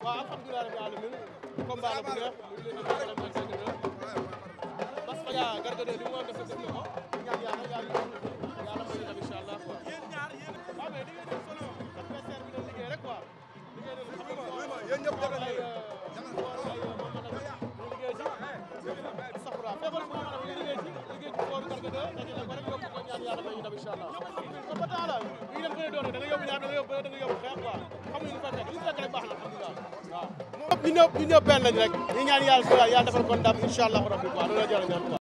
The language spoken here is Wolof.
waaw alhamdulilah rabbil alamin combat la bu neex mu ngi leen di gërëm di leen sant Bas Fadia Garga de li mu war a def def na ko ñaan yàlla yàlla yàlla may dem incha allah quoi. waaw mais liggéey nañ solo adversaire bi doon liggéey rek quoi liggéey nañ xam nga yéen ñëpp def nañ ay liggéey ci safra feebar bu ñu liggéey ci liggéey ci kooru Garga de dajale ko rek yóbbu ko ñaan yàlla may ñu dem incha allah. kon ba tax la bu ñu dem bëre doon da nga yóbbu ñaar da nga yóbbu da nga yóbbu xeex quoi xamuñu lu fa fekk lu fekk rek baax na alhamdulilah waaw. ñu ñëpp ñu ñëpp benn lañ rek ñu ñaan yàlla yàlla defal ko ndam incha allah rabbi quoi loolu la jërë ñaan quoi